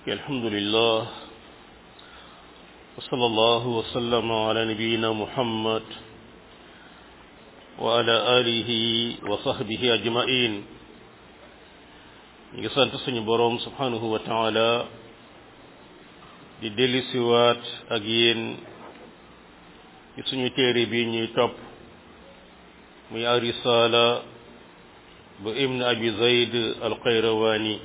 الحمد لله وصلى الله وسلم على نبينا محمد وعلى آله وصحبه أجمعين ngi sant suñu boroom subhanahu wa taala di delli siwaat ak yéen ci suñu téere bi ñuy topp muy arisala bu ibn abi zayd al qayrawani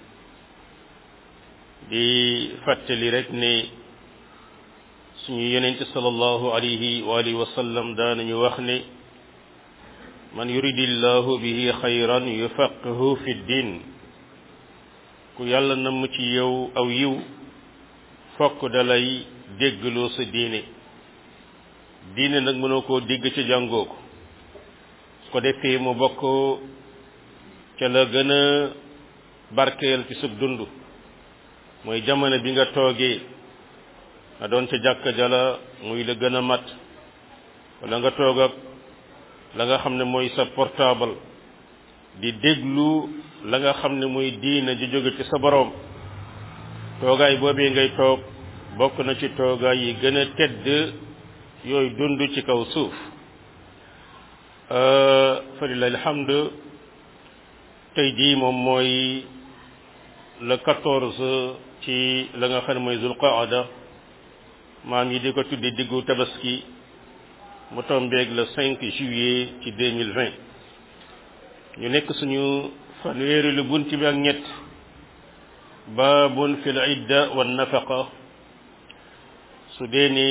di fàttali rek ne suñu yonente sallallahu alayhi wa alihi wa sallam daanañu wax ne man yuridillahu bihi xayran yufaqihu fi ddin ku yàlla namm ci yow aw yiw fokk dalay déggloo sa diine diine nag mënoo koo dégg ca jàngoo ko su ko defee mu bokk ca la gën a barkeel ci sub dund mooy jamono bi nga toogee nga doon ca jàkka jala muy la gën a mat wala nga toog ak la nga xam ne mooy sa portable di déglu la nga xam ne muy diina ji jóge ci sa boroom toogaay boobee ngay toog bokk na ci toogaay yi gën a tedd yooyu dund ci kaw suuf fa lillahi alhamd tey jii moom mooy le quatorze ci la nga xam ne mooy zulqaada maam yi di ko tuddi diggu tabaski mu tombeeg le cinq juillet ci deux mille vingt ñu nekk suñu fanweeri lu bunt bi ak ñett baabun fi l idda wa nafaqa su dee ni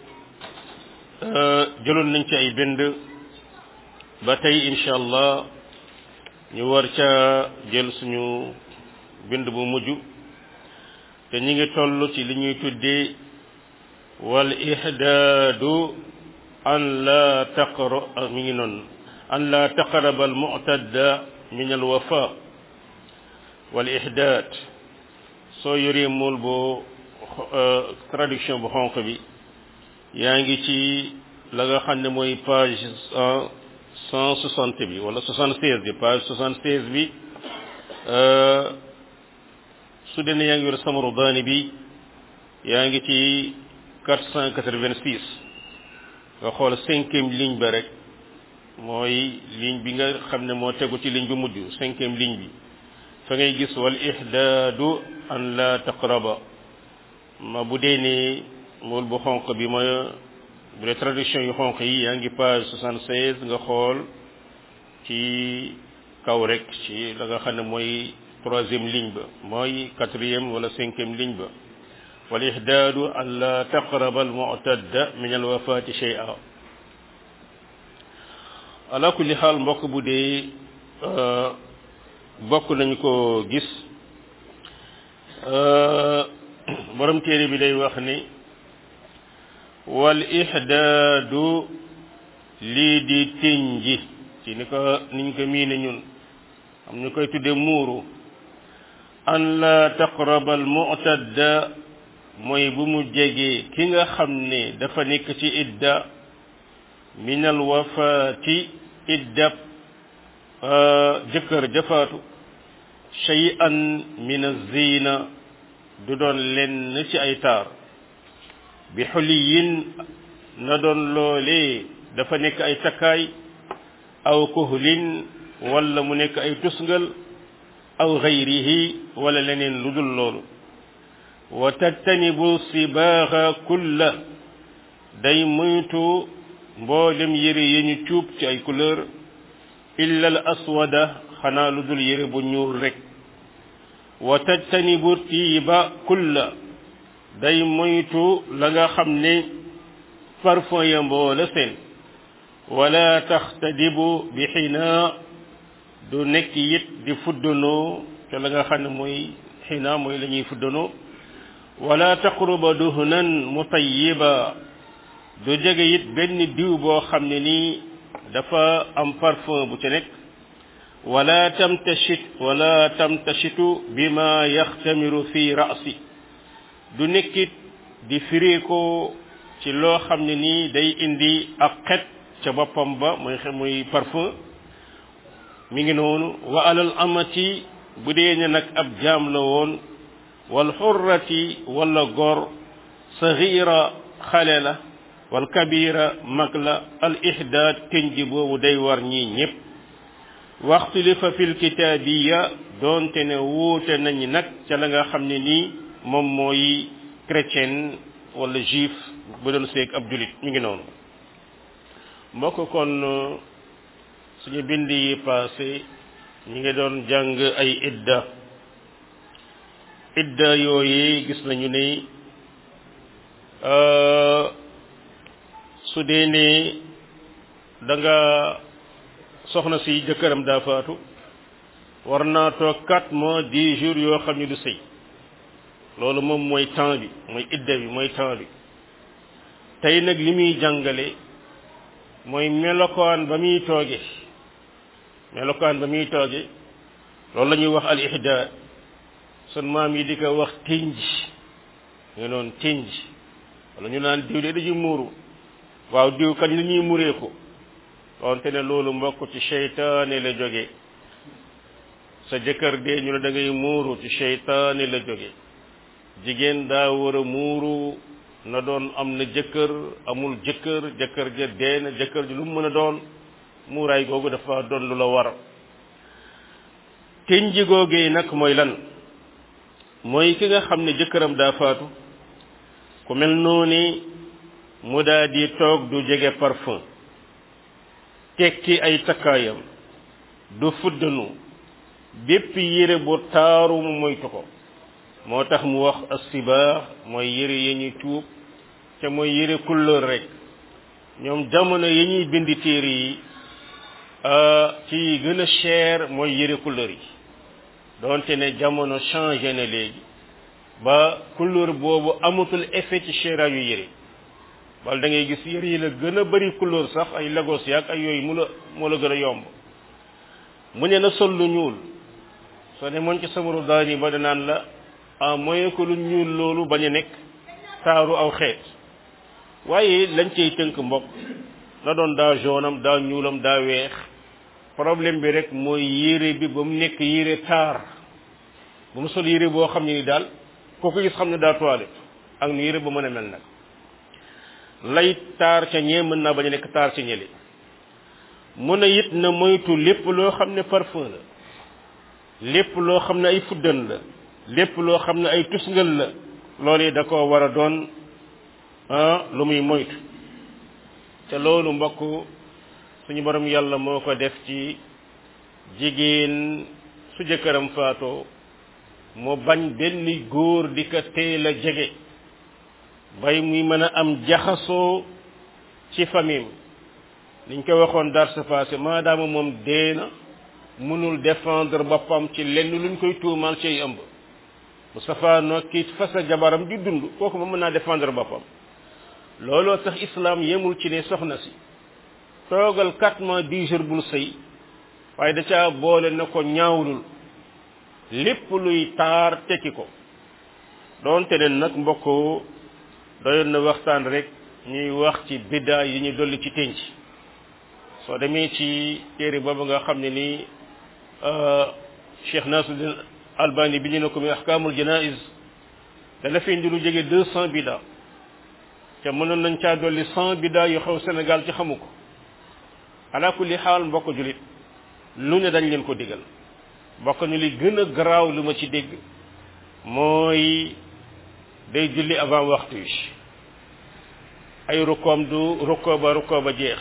jëloon nañ ci ay bind ba tey incha allah ñu war ca jël suñu bind bu mujj te ñi ngi toll ci li ñuy tuddee wal ihdaadu an la taqra mi ngi noonu an la taqraba al mu'tadda min al wafa wal ihdaad soo yoree mool boo traduction bu xonq bi yaa ngi ci la nga xam ne mooy page cent soixante bi wala soixante seize bi page soixante seize bi su dee ne yaa ngi yor samaru daani bi yaa ngi ci quatre cent quatre-vingt-six nga xool cinquième ligne ba rek mooy ligne bi nga xam ne moo tegu ci ligne bi mujj cinquième ligne bi fa ngay gis wal ihdaadu an la taqraba ma bu dee ne mool bu xonq bi mooy bu dee traduction yu xonq yi yaa ngi page soixante-seize nga xool ci kaw rek ci la nga xam ne mooy troisième ligne ba mooy quatrième wala cinquième ligne ba wal ihdaadu an la taqraba al mu'tadda min al wafaati shay'a ala kulli xaal mbokk bu dee bokk nañu ko gis borom téere bi day wax ni wal ihdaadu lii di tinji ci ni ko niñ ko miine ñun am ñu koy tudde muuru an la taqraba al mu'tadda mooy bu mu jegee ki nga xam ne dafa nekk ci idda min al wafaati iddab jëkkër jafaatu shay'an min az-zina du doon lenn ci ay taar bi xuliyin na doon loolee dafa nekk ay takkaay aw kuhlin wala mu nekk ay tusngal aw gayrihi wala leneen lu dul loolu wa tajtanibu sibaaxa kulla day moytu mboolem yére yi ñu cuub ci ay couleur illa al aswada xanaa lu dul yére bu ñuul rek wa tajtanibu tiiba kulla day moytu la nga xam ne parfum ya mboola seen wala taxtadibu bi xinaa du nekk it di fuddanoo te la nga xam ne mooy xinaa mooy la ñuy fuddanoo wala taqruba duhnan mutayiba du jege it benn diw boo xam ne nii dafa am parfum bu ci nekk wala tamtashit wala tamtashitu bima yaxtamiru fi rasi du nekkit di firee ko ci loo xam ne nii day indi ak xet ca boppam ba muy muy parfum mi ngi noonu wa alal amati bu dee ne nag ab jaam la woon wal xurrati wala gor sagira xale la wal kabira mag la al ihdaad tënj boobu day war ñii ñépp waxtulifa fil kitaabiya doonte ne wuute nañ nag ca la nga xam ne nii moom mooy chrétien wala juif bu doon seeg ab julit mi ngi noonu mbokk kon suñu bind yi passé ñi ngi doon jàng ay idda idda yooyu gis nañu ne su dee ne da nga soxna si jëkkëram daa faatu war naa toog quatre mois dix jours yoo xam ne du sëy loolu moom mooy temps bi mooy idda bi mooy temps bi tey nag li muy jàngale mooy melokaan ba muy tooge melokaan ba muy tooge loolu la ñuy wax al ihda sun maam yi di ko wax tinj nga noonu tinj wala ñu naan diw de dañuy muuru waaw diw kañ la ñuy muree ko wante ne loolu mbokk ci seytaane la jóge sa jëkkër dee ñu ne da ngay muuru ci seytaane la jóge jigéen daa war a muuru na doon am na jëkkër amul jëkkër jëkkër ja dee na jëkkër ji lu mu mën a doon muuraay googu dafa doon lu la war tinji googee nag mooy lan mooy ki nga xam ne jëkkëram daa faatu ku mel noonu mu daa di toog du jege parfum tekki ay takkaayam du fuddanu bépp yére bu taaru mu moytu ko moo tax mu wax assibaax mooy yére yi ñuy tuub te mooy yére couleur rek ñoom jamono yi ñuy bind téere yi ci gën a cher mooy yére couleur yi doonte ne jamono changé na léegi ba couleur boobu amatul effet ci chéra yu yére wala da ngay gis yére yi la gën a bari couleur sax ay Lagos yaag ay yooyu mu la moo la gën a yomb mu ne na sol lu ñuul soo ne moon ci samaru daani ba danaan la en moyen que lu ñuul loolu bañ a nekk taaru aw xeet waaye lañ cay tënk mbokk na doon daa jaune am daa ñuulam daa weex problème bi rek mooy yére bi ba mu nekk yére taar ba mu sol yére boo xam ne ni daal koo ko gis xam ne daa toilette ak nu yére ba mën a mel nag lay taar ca ñee mën naa bañ a nekk taar ca ñële mun a it na moytu lépp loo xam ne parfum la lépp loo xam ne ay fuddan la lépp loo xam ne ay tusngal la loolee da koo war a doon ah lu muy moytu te loolu mbokk suñu borom yàlla moo ko def ci jigéen su jëkkëram faatoo mu bañ benn góor di ko teel a jege bay muy mën a am jaxasoo ci famille niñ ko waxoon dar sa passé maadaama moom dee na mënul défendre boppam ci lenn luñ koy tuumaal ci ay ëmb bu safaanoo kii fasa jabaram di dund kooku moom mën naa défendre boppam looloo tax islam yemul ci ne soxna si toogal quatre mois dix jours bul sëy waaye da caa boole na ko ñaawlul lépp luy taar tekki ko doonte ne nag mbokk doyoon na waxtaan rek ñuy wax ci biddaa yi ñu dolli ci tenc soo demee ci téere boobu nga xam ne nii Cheikh Nasuddin Albani bi ñu ne ko muy ahkaamul janaiz dana fi indi lu jege deux cent biddaa te mënoon nañ caa dolli cent biddaa yu xew Sénégal ci xamu ko ala kulli xaal mbokk julit lu ne dañ leen ko digal bokk ñu li gën a garaaw lu ma ci dégg mooy day julli avant waxtu yi ay rukkoom du rukkoo ba rukkoo ba jeex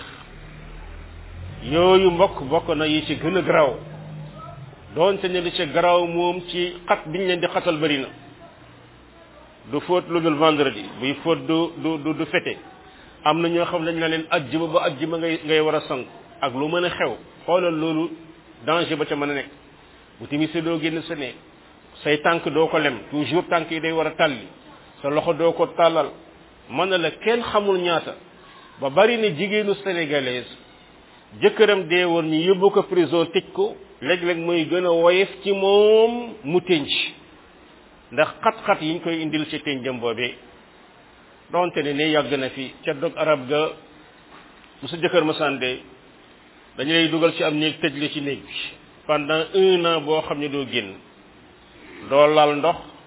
yooyu mbokk bokk na yi ci gën a garaaw doonte ne li ci garaaw moom ci xat biñ leen di xatal bari na du fóot lu dul vendredi buy fóot du du du fete am na ñoo xam dañ la leen ajjuma ba ajjuma ngay ngay war a sangu ak lu mën a xew xoolal loolu danger ba ca mën a nekk bu timisee doo génn sa néeg say tànk doo ko lem toujours tànk yi day war a tàlli sa loxo doo ko tàllal mën na la kenn xamul ñaata ba bari na jigéenu sénégalaise jëkkëram dee woon ñu yóbbu ko prison tëj ko léeg-léeg mooy gën a woyof ci moom mu tënc ndax xat-xat yiñ koy indil ci tënjam boobee donte ne ne yàgg na fi ca dog arab ga bu sa jëkkër ma sànde dañu lay dugal ci am néeg tëj la ci néeg bi pendant un an boo xam ne doo génn doo laal ndox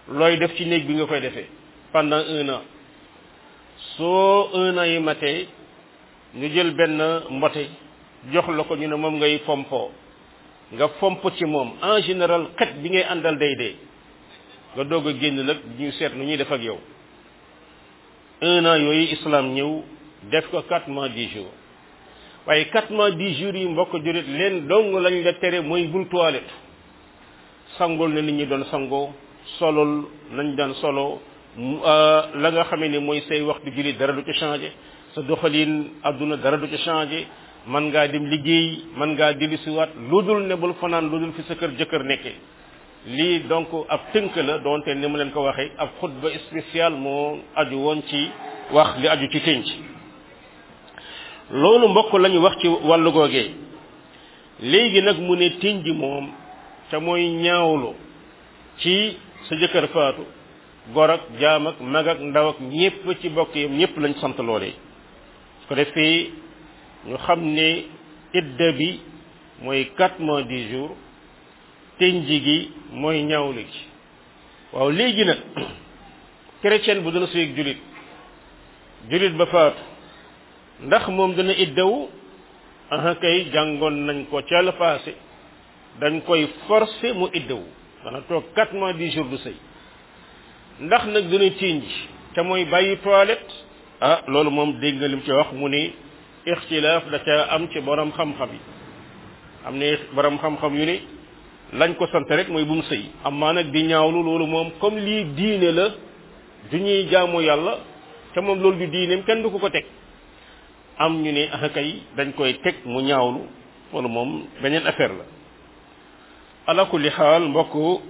looy def ci néeg bi nga koy defee pendant un an soo un an yi matee ñu jël benn mbote jox la ko ñu ne moom ngay fompoo nga fomp ci moom en général xet bi ngay àndal day dee nga doog a génn nag ñu seet nu ñuy def ak yow un an yooyu islam ñëw def ko quatre mois dix jours waaye quatre mois dix jours yi mbokk jurit leen dong lañ la tere mooy bul toilette sangul na nit ñi doon sangoo solol nañ daan solo la nga xamee ni mooy say waxtu julli dara du ci changé sa doxalin adduna dara du ci changé man ngaa dem liggéey man ngaa dellu siwaat lu dul ne bul fanaan lu dul fi sa kër jëkkër nekkee lii donc ab tënk la doonte ni mu leen ko waxee ab xutba spécial moo aju woon ci wax li aju ci tënc loolu mbokk lañu wax ci wàllu googee léegi nag mu ne tënj moom te mooy ñaawlu ci sa jëkkër faatu gor ak jaam ak mag ak ndaw ak ñépp ci bokk yam ñépp lañ sant loolee su ko defee ñu xam ne idda bi mooy quatre mois dix jours tënji gi mooy ñaawlu gi waaw léegi nag chrétien bu dana sëy julit julit ba faatu ndax moom dana iddawu aha kay jàngoon nañ ko ca la passé dañ koy forcer mu iddawu dana toog quatre mois dix jours du sëy ndax nag dana tënji te mooy bàyyi toilette ah loolu moom dégg nga lim ci wax mu ni ixtilaaf da ca am ci borom xam-xam yi am ne borom xam-xam yu ne lañ ko sant rek mooy bu mu sëy amaa nag di ñaawlu loolu moom comme lii diine la du ñuy jaamu yàlla te moom loolu du diineem kenn du ko ko teg am ñu ne ah kay dañ koy teg mu ñaawlu loolu moom beneen affaire la ala kulli xaal mbokk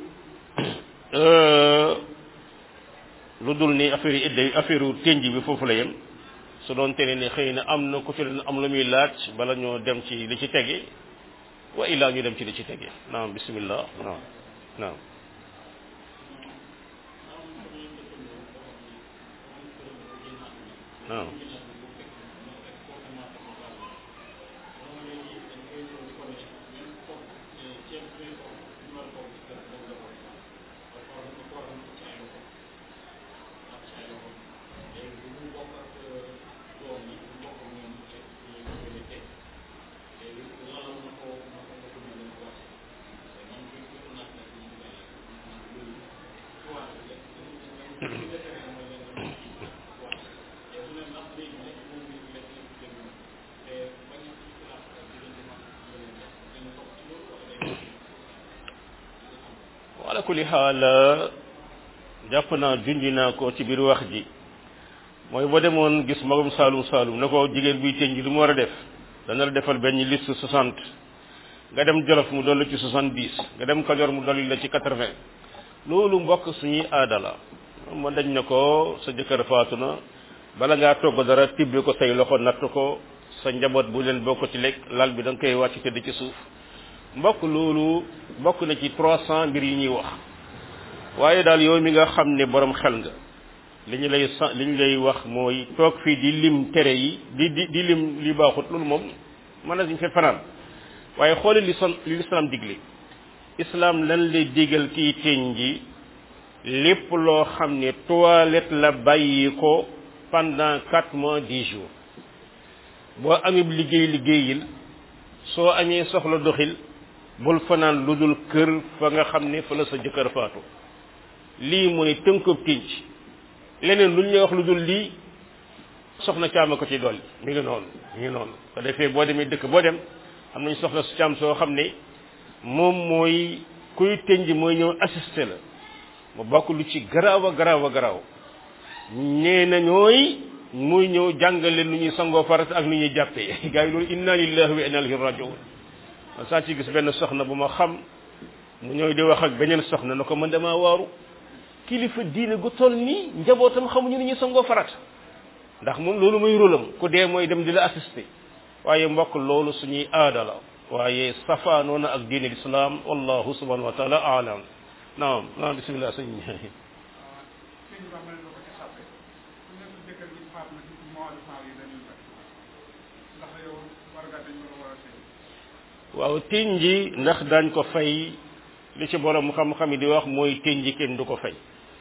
lu dul ni affaire yi idda affaire yu tënj bi foofu la yem su doon tere ne xëy na am na ku ci leen am lu muy laaj bala ñoo dem ci li ci tege wa illaa ñu dem ci li ci tege naam bismillah naam naam naam ala kulli xaal jàpp naa junj naa ko ci biir wax ji mooy boo demoon gis magum saalum saalum ne ko jigéen buy tënj lu mu war a def dana la defal benn liste soixante nga dem jolof mu dolli ci soixante dix nga dem kajoor mu dolli la ci quatre vingt loolu mbokk suñuy aada la ma dañ ne ko sa jëkkër faatu na bala ngaa togg dara tibbi ko say loxo natt ko sa njaboot bu leen bokk ci lekk lal bi da nga koy wàcc tëdd ci suuf mbokk loolu bokk na ci trois cent mbir yi ñuy wax waaye daal yow mi nga xam ne borom xel nga li ñu lay sa li ñu lay wax mooy toog fii di lim tere yi di di di lim li baaxut loolu moom mën nañ fi fanaan waaye xoole li son li islam digle islam lan lay digal kii teñ ji lépp loo xam ne toilette la bàyyi ko pendant quatre mois dix jours boo amee liggéey liggéeyil soo amee soxla doxil bul fanaan lu dul kër fa nga xam ne fa la sa jëkkër faatu lii mooy tënkub tinc leneen lu ñu lay wax lu dul lii soxna caama ko ci dolli mi ngi noonu mi ngi noonu ko defee boo demee dëkk boo dem am nañ soxla su caam soo xam ne moom mooy kuy tënj mooy ñëw assisté la mu bokk lu ci garaaw a garaaw a garaaw nee na ñooy muy ñëw jàngale nu ñuy sangoo farata ak nu ñuy jàppee gars yi loolu inna lillahi wa inna ilayhi rajiun man saa ci gis benn soxna bu ma xam mu ñëw di wax ak beneen soxna na ko man damaa waaru kilifa diine gu toll nii njabootam xamuñu ni ñuy sangoo farata ndax moom loolu mooy rôlam ku dee mooy dem di la assister waaye mbokk loolu suñuy aada la waaye safaanoo na ak diine lislaam wallahu subhanahu wa taala alam naam naam bismillah sëñ waaw tinji ndax dañ ko fay li ci borom xam-xam yi di wax mooy tinji kenn du ko fay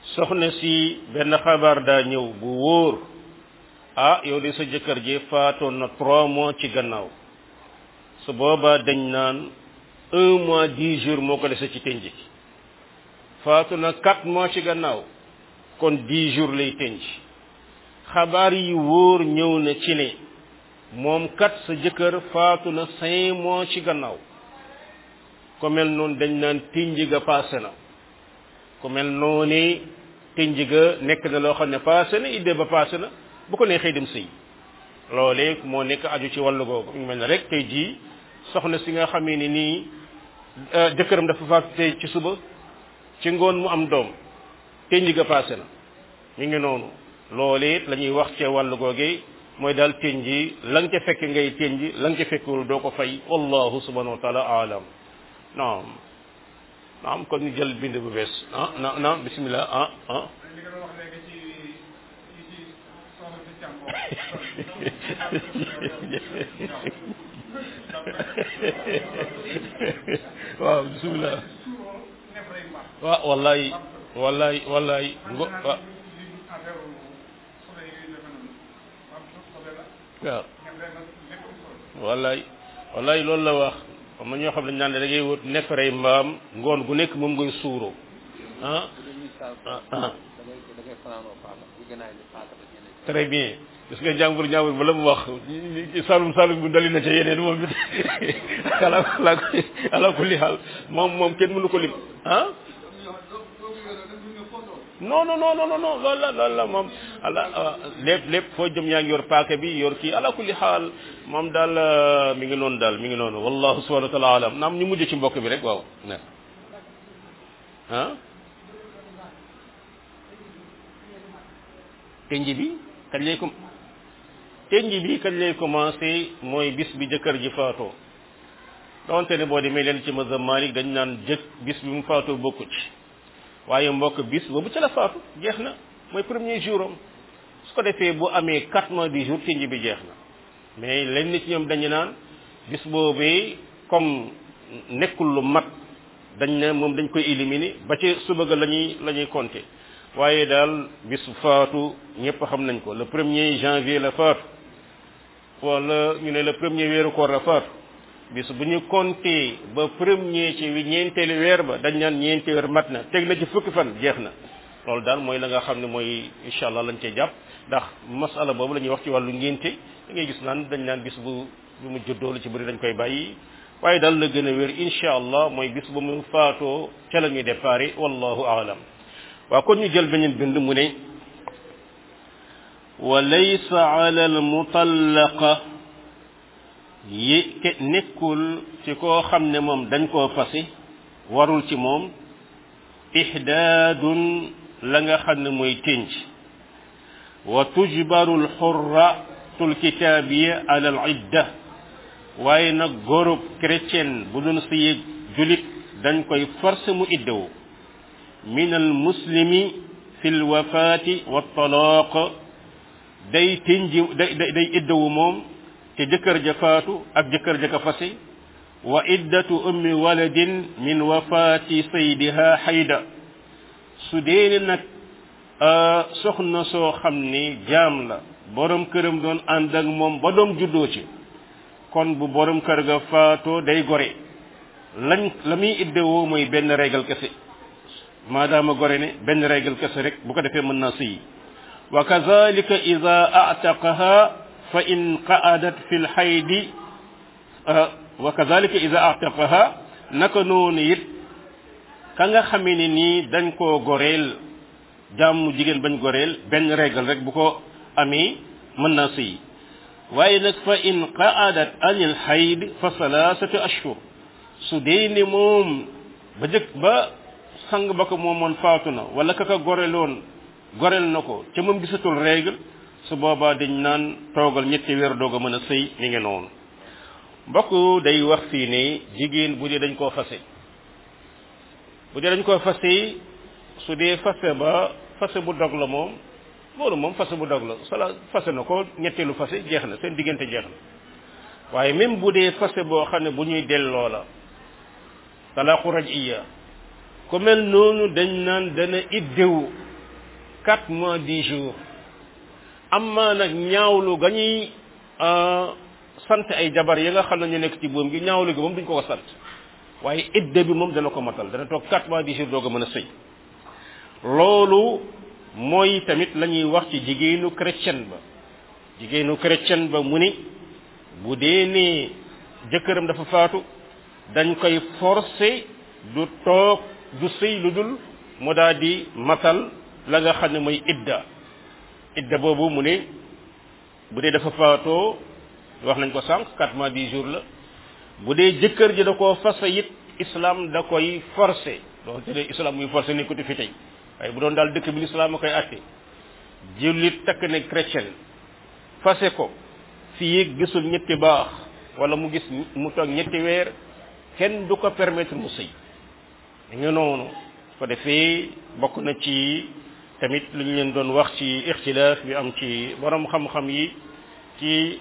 soxna si benn xabaar daa ñëw bu wóor ah yow de sa jëkkër ji faatoon na trois mois ci gannaaw su boobaa dañ naan un mois dix jours moo ko dese ci tënj gi faatu na quatre mois ci gannaaw kon dix jours lay tënj xabaar yi wóor ñëw na ci ne moom kat sa jëkkër faatu na cinq mois ci gannaaw ku mel noonu dañ naan tënj ga paase na ku mel noonu tënj ga nekk na loo xam ne paase na idée ba paase na bu ko neexee dem sëy loolee moo nekk aju ci wàllu googu ñu mel ne rek tey jii soxna si nga xamee ni nii jëkkëram dafa faatu tey ci suba ci ngoon mu am doom tënj ga paase na mi ngi noonu loolee la ñuy wax ci wàllu googee mooy daal tënj la nga ca fekk ngay tënj la nga ca fekkul doo ko fay wallahu subhanahu wa taala alam naam naam kon ñu jël bind bu bees ah na naam bismillah ah ah waaw bismillah waaw wallaay wallaay wallaay ngo waaw waaw wallaay wallaay loolu la wax xam na ñoo xam ne naan da ngay wut neefere mbaam ngoon gu nekk moom ngay suuroo ah ah très bien gis nga jàmbur jàmbur ba la mu wax salum salum bu dali na ca yeneen moom it ala ala ala kulli xaal moom moom kenn mënu ko lim ah non non non non non loolu la loolu la moom ala lépp lépp foo jëm yaa ngi yor paaka bi yor kii ala kulli xaal moom daal mi ngi noonu daal mi ngi noonu wallahu subhanahu wa taala alam naam ñu mujj ci mbokk bi rek waaw ne ah tenj bi kañ lay com tenj bi kañ lay commencé mooy bis bi jëkkër ji faatoo donte ne boo demee leen ci mazhab Malik dañ naan jëkk bis bi mu faatoo bokku ci waaye mbokk bis boobu ca la faatu jeex na mooy premier jour am su ko defee bu amee quatre mois dix jours tenj bi jeex na mais lenn ci ñoom dañu naan bis boobee comme nekkul lu mat dañ ne moom dañ koy éliminer ba ci suba ga la ñuy la ñuy compter waaye daal bis faatu ñëpp xam nañ ko le premier janvier la faatu wala ñu ne le premier weeru koor la faatu bis bu ñu compter ba premier ci ñeenteelu weer ba dañ naan ñeenti weer mat na teg na ci fukki fan jeex na loolu daal mooy la nga xam ne mooy incha allah lañ cee jàpp ndax masala boobu la ñuy wax ci wàllu ngénte da ngay gis naan dañ naan bis bu bu mu juddoo lu ci bëri dañ koy bàyyi waaye daal la gën a wér incha allah mooy bis bu mu faatoo ca la ñuy déparé wallahu aalam waaw kon ñu jël beneen bind mu ne wa laysa ala al mutallaqa yi ke nekkul ci koo xam ne moom dañ koo fasi warul ci moom ihdaadun la nga xam ne mooy tënj wa tujbaru al xurratul kitaabiya ala al idda waaye nag góorub chrétien bu doon sëyeeg julit dañ koy forcé mu iddawu min al muslimi fi l wafaati wa talaaq day tënji day day iddawu moom te jëkkër ja faatu ak jëkkër ja ka fase wa iddatu ummi waladin min wafaati saydiha xayda su dee nag soxna soo xam ni jaam la borom këram doon ànd ak moom ba doom juddoo ci kon bu borom kër ga faatoo day gore lañ la muy iddewoo mooy benn régal kese maadaama gore ne benn régal kese rek bu ko defee mën naa sëyi wa kazalika ida ataqaha fa in qaadat fi lxaydi wa kazalika ida ataqaha naka noonu it ka nga xamee ne nii dañ koo goreel jàmm jigéen bañ goreel benn régal rek bu ko amee mën naa sëyi waaye nag fa in qaadat anil xayd fa salaasatu ashhur su dee ne moom ba jëkk ba sang ba ko moomoon faatu na wala ka ka goreloon gorel na ko ca moom gisatul règle su boobaa dañ naan toogal ñetti weer doog a mën a sëy mi ngi noonu mbokk day wax fii ne jigéen bu dee dañ koo fase bu dee dañ koo fase su dee fase ba fase bu dog la moom loolu moom fase bu dog la sala fase na ko ñetteelu fase jeex na seen diggante jeex na waaye même bu dee fase boo xam ne bu ñuy delloo la talaqu rajiya ku mel noonu dañ naan dana iddewu quatre mois dix jours amma nag ñaawlu ga ñuy sant ay jabar yi nga xam ne ñu nekk ci boom gi ñaawlu gi moom duñ ko ko sant waaye idda bi moom dana ko matal dana toog quatre mois dix jours doog a mën a sëy loolu mooy tamit la ñuy wax ci jigéenu chrétien ba jigéenu chrétien ba mu ni bu dee ne jëkkëram dafa faatu dañ koy forcer du toog du sëy lu dul mu daal di matal la nga xam ne mooy idda idda boobu mu ne bu dee dafa faatoo wax nañ ko sànq quatre mois dix jours la bu dee jëkkër ji da koo fasa it islam da koy forcer donc te de islam muy forcer ni ko fi tey waaye bu doon daal dëkk bi l'islam a koy àtte jullit takk ne chrétien fase ko fii gisul ñetti baax wala mu gis mu toog ñetti weer kenn du ko permettre mu sëy da nga noonu ko defee bokk na ci tamit lu ñu leen doon wax ci ixtilaaf bi am ci borom xam-xam yi ci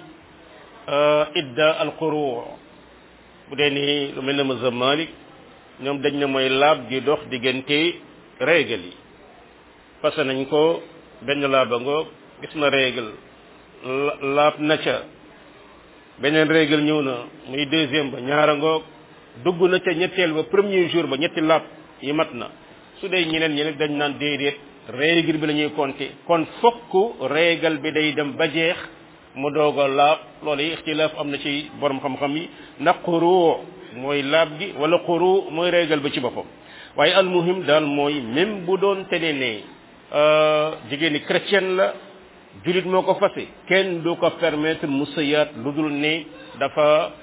idda al quru bu dee ni lu mel ne mazhab Malik ñoom dañ ne mooy laab di dox diggante régal yi parce que nañ ko benn laaba ngoog gis na régal laab na ca beneen régal ñëw na muy deuxième ba ñaara ngoog dugg na ca ñetteel ba premier jour ba ñetti laab yi mat na su dee ñeneen ñeneen dañ naan déedéet régal bi la ñuy compter kon fokk régal bi day dem ba jeex mu doog a laab loolu yi ixtilaaf am na ci borom xam-xam yi ndax xuru mooy laab gi wala xuru mooy régal ba ci boppam waaye almuhim daal mooy même bu doon tene ne jigéen ñi chrétienne la julit moo ko fase kenn du ko permettre mu sëyaat lu dul ne dafa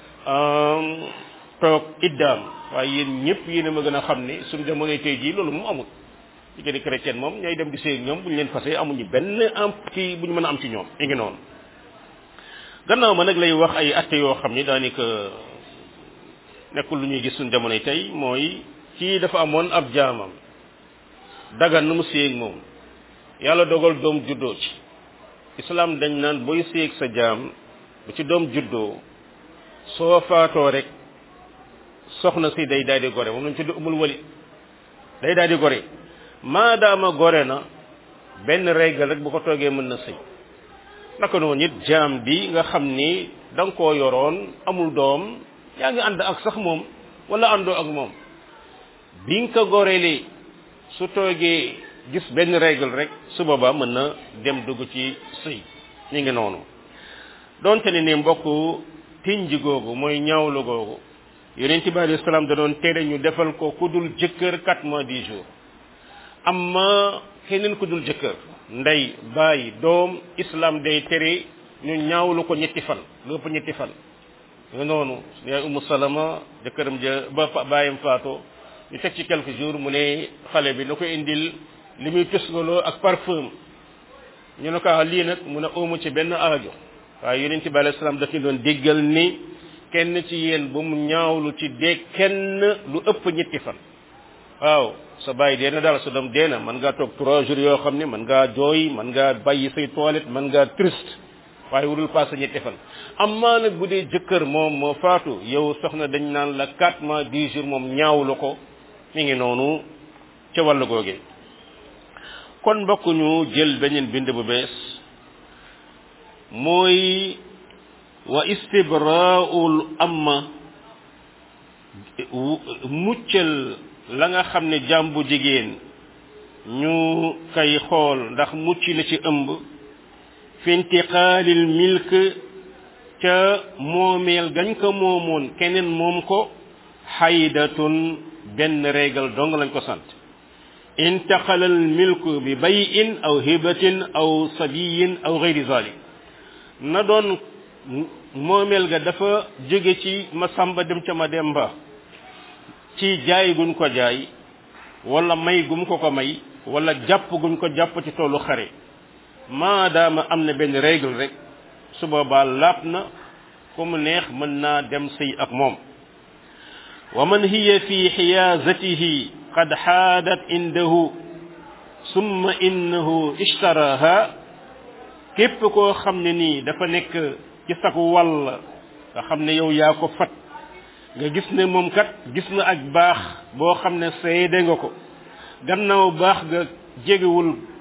toog iddaam waaye yéen ñëpp yéen a ma gën a xam ne suñu jamonoy tey jii loolu moom amul jigéen ñi chrétienne moom ñooy dem di sëy ñoom bu ñu leen fase amuñu benn am ci bu ñu mën a am ci ñoom i ngi noonu gannaaw ma nag lay wax ay atte yoo xam ni daanaka nekkul lu ñuy gis suñu jamonoy tey mooy kii dafa amoon ab jaamam dagan na mu séeg moom yàlla dogal doom juddoo ci islam dañ naan booy séeg sa jaam bu ci doom juddoo soo faatoo rek soxna si day daal di gore moom lañ tudd umul wali day daal di gore maadaama gore na benn régal rek bu ko toogee mën na sëy naka noonu it jaam bi nga xam ni da nga koo yoroon amul doom yaa ngi ànd ak sax moom wala àndoo ak moom bi nga ko gorelee su toogee gis benn règle rek su boobaa mën na dem dugg ci sëy ñu ngi noonu donte ne ni mbokk tinji googu mooy ñaawlu googu yonent bi alayhi salaam da doon tere ñu defal ko ku dul jëkkër quatre mois dix jours amma keneen ku dul jëkkër ndey baay doom islam day tere ñu ñaawlu ko ñetti fan lu ëpp ñetti fan nga noonu yaay umu salama jëkkëram ja ba baayam faatoo ñu teg ci quelques jours mu ne xale bi na ko indil li muy tusngaloo ak parfum ñu ne ko lii nag mu ne oomu ci benn aajo waaye yonent bi alayhi salaam daf ñu doon déggal ni kenn ci yéen bu mu ñaawlu ci dee kenn lu ëpp ñetti fan waaw sa bàyyi dee na daal sa doom dee na mën ngaa toog trois jours yoo xam ne mën ngaa jooy mën ngaa bàyyi say toilette mën ngaa triste waaye wurul passé ñetti fan amma nag bu dee jëkkër moom moo faatu yow soxna dañ naan la quatre mois dix jours moom ñaawlu ko mi ngi noonu ca wàllu googe kon mbokk ñu jël beneen bind bu bees mooy wa istibraul amma muccal la nga xam ne jàmbu jigéen ñu kay xool ndax mucc na ci ëmb fi intiqaalil milk ca moomeel gañ ko moomoon keneen moom ko xaydatun benn régal dong lañ ko sant intaqalal milku bi bayin aw hibatin aw sabiyin aw gayri zalik na doon moomeel ga dafa jóge ci ma samba dem ca ma demba ci jaay guñ ko jaay wala may gum ko ko may wala jàpp guñ ko jàpp ci toolu xare maadaama am na benn règle rek su boobaa laab na ku mu neex mën naa dem sëy ak moom wa man hiya fi xiyaazatihi qad xaadat indahu summa innahu ishtaraha képp koo xam ne nii dafa nekk ci sag wàll nga xam ne yow yaa ko fat nga gis ne moom kat gis na ak baax boo xam ne seede nga ko gannaaw baax nga jegewul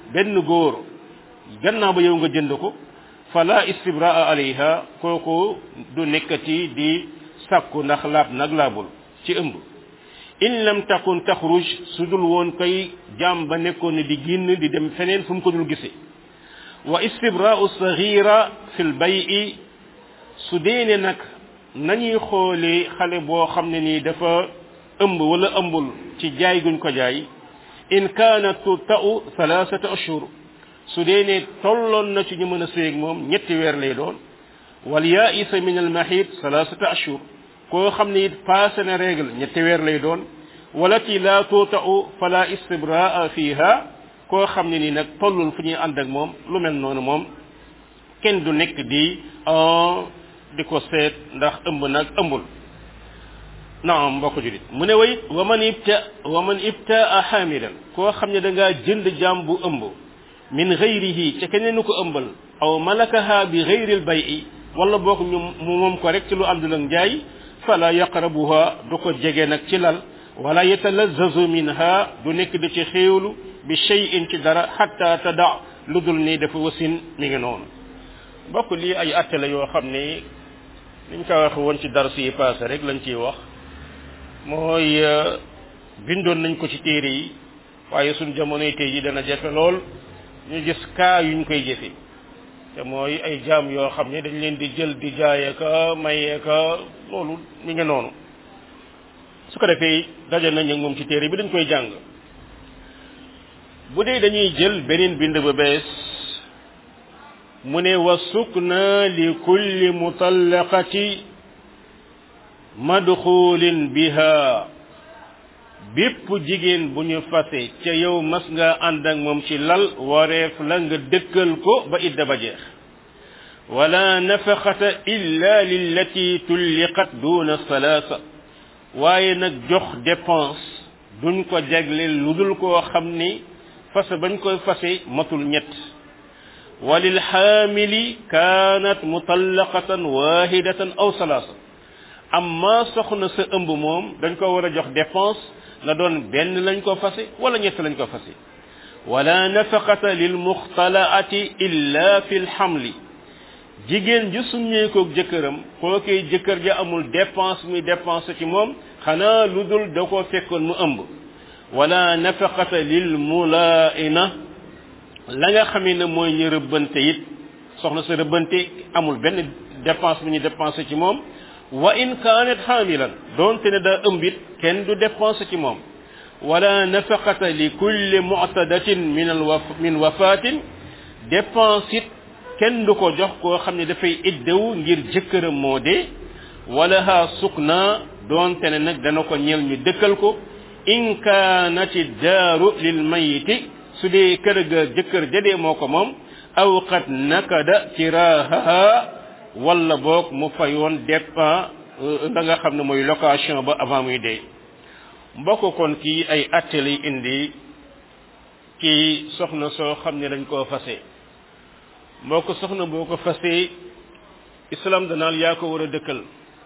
benn góor gannaaw ba yow nga jënd ko fala istibraa alayha kooku du nekkati di sàkku ndax laab nag laabul ci ëmb in lam takun taxruj su dul woon koy jaam ba nekkoon ne di génn di dem feneen fu mu ko dul gisee wa istibraau sagira fi l bayi su dee ne nag nañuy xoolee xale boo xam ne nii dafa ëmb wala ëmbul ci jaay guñ ko jaay in kaanat tuta'u thalathata ashhur su dee ne tolloon na ci ñu mën a séeg moom ñetti weer lay doon wal yaisa min al mahid thalathata ashhur koo xam ne it passé na règle ñetti weer lay doon walati la tuta'u fala istibraa fiha koo xam ne nii nag tollul fu ñuy ànd ak moom lu mel noonu moom kenn du nekk di di ko seet ndax ëmb nag ëmbul naam mbokk julit mu ne way wa man ibta wa man ibtaa xaamilan koo xam ne da ngaa jënd jaam bu ëmb min gayrihi ca keneen ko ëmbal aw malakaha bi gayril bayi wala boog ñu mu moom ko rek ci lu àndul ak njaay fala yaqrabuha du ko jege nag ci lal wala yatalazazu minha du nekk di ci xéewlu bi cheyin ci dara xatta tada lu dul ni dafa wasin mi ngi noonu mbokk lii ay atte la yoo xam ne niñ ko waxe woon ci dars yi passé rek lañ ciy wax mooy bindoon nañ ko ci téere yi waaye suñ jamonoy tey yi dana jafe lool ñu gis kaa yuñ koy jëfe te mooy ay jaam yoo xam ne dañ leen di jël di jaaye ka mayee ka loolu mi ngi noonu su ko defee daje nañ ak moom ci téere bi dañ koy jàng bu dee dañuy jël beneen bind ba bees mu ne wa sukna li kulli mutallaqati madxulin biha bépp jigéen bu ñu fase ca yow mas nga ànd ak moom ci lal wareef la nga dëkkal ko ba idda ba jeex wala nafaqata illa lillati tulliqat duna salaasa waaye nag jox dépense duñ ko jagleel lu dul koo xam ni fase bañ koy fase matul ñett walil xaamili kaanat mutallaqatan wahidatan aw salaasa amma soxna sa ëmb moom dañ ko war a jox dépense la doon benn lañ ko fase wala ñett lañ ko fase wala nafaqata lil muxtalaati illa fi lxamli jigéen ju summeekoog jëkkëram kookee jëkkër ja amul dépense muy dépense ci moom xanaa lu dul da ko fekkoon mu ëmb wala nafaqata lil mulaina la nga xamee ne mooy ñu rëbbante it soxna sa rëbbante amul benn dépense bu ñu dépensé ci moom wa in kaanat xaamilan doonte ne daa ëmb it kenn du dépensé ci moom wala nafaqata li kulli mu'tadatin min al waf min wafatin dépense it kenn du ko jox koo xam ne dafay iddewu ngir jëkkëram moo dee wala ha sukna doonte ne nag dana ko ñeel ñu dëkkal ko in kaanati daaru lil mayiti su dee kër ga jëkkër jadee moo ko moom aw qad nakada kiraaha wala boog mu fayoon dépend da nga xam ne mooy location ba avant muy dee mbokk kon kii ay atte lay indi kii soxna soo xam ne dañ koo fase mbokk soxna boo ko fasee islam danaal yaa ko war a dëkkal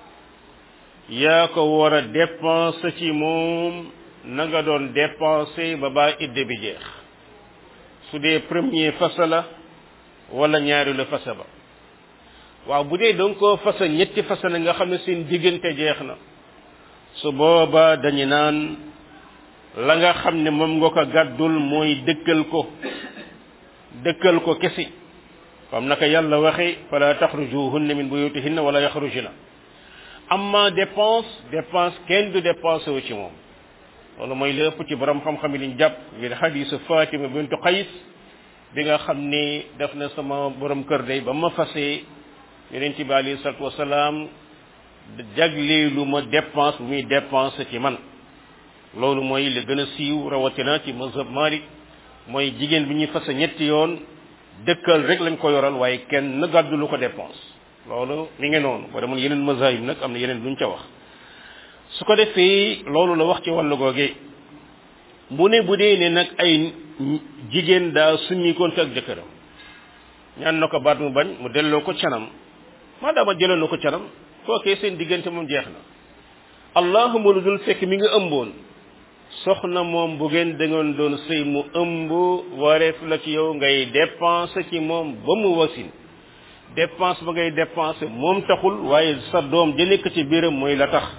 yaa ko war a dépenser ci moom na nga doon dépenser ba baa idde bi jeex su dee premier fasa la wala ñaari la fasa ba waaw bu dee danga koo fasa ñetti fasa la nga xam ne seen diggante jeex na su booba dañu naan la nga xam ne moom nga ko gàddul mooy dëkkal ko dëkkal ko kesi comme naka yàlla waxe fala taxrujuhunna min buyutihinna wala yaxrujna amma dépense dépense kenn du dépense wu ci moom loolu mooy li ëpp ci borom xam-xam yi liñ jàpp ngir xadisu Fatima bintu Qays bi nga xam ni def na sama borom kër day ba ma fasee yonent bi alayhi salatu wasalaam jagleelu ma dépense bu muy dépense ci man loolu mooy li gën a siiw rawatina ci mazhab Malik mooy jigéen bi ñuy fase ñetti yoon dëkkal rek lañ ko yoral waaye kenn na gàddu lu ko dépense loolu mi ngi noonu boo demoon yeneen mazahib nag am na yeneen luñ ca wax su ko defee loolu la wax ci wàllu googe mu ne bu dee ne nag ay jigéen daa summikoon fi ak jëkkëram ñaan na ko baat mu bañ mu delloo ko canam maadaama jëloon na ko canam kookee seen diggante moom jeex na allahuma lu dul fekk mi nga ëmboon soxna moom bu ngeen da ngeen doon sëy mu ëmb wareef la ci yow ngay dépenser ci moom ba mu wasin dépense ba ngay dépenser moom taxul waaye sa doom ja nekk ci biiram mooy la tax